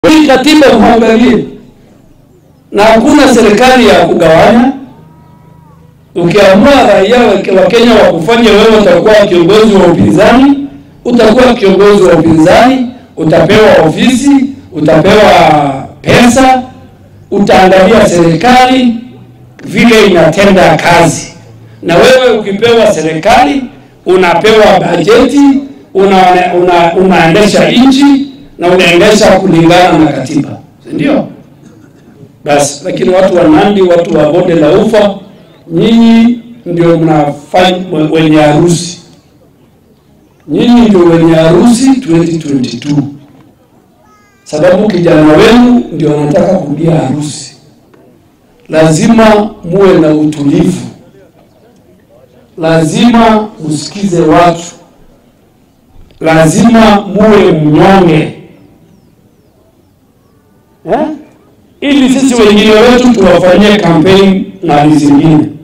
Hii katiba muangalie, na hakuna serikali ya kugawanya. Ukiamua raia wa Kenya wakufanye wewe utakuwa kiongozi wa upinzani, utakuwa kiongozi wa upinzani, utapewa ofisi, utapewa pesa, utaangalia serikali vile inatenda kazi. Na wewe ukipewa serikali unapewa bajeti, una, una, unaendesha nchi na unaendesha kulingana na katiba, si ndio? Basi, lakini watu wa Nandi, watu wa bonde la Ufa, nyinyi ndio mnafanya wenye harusi, nyinyi ndio wenye harusi 2022 sababu kijana wenu ndio anataka kurudia harusi. Lazima muwe na utulivu, lazima msikize watu, lazima muwe mnyonge eh? ili sisi wengine wetu tuwafanyie kampeni na zingine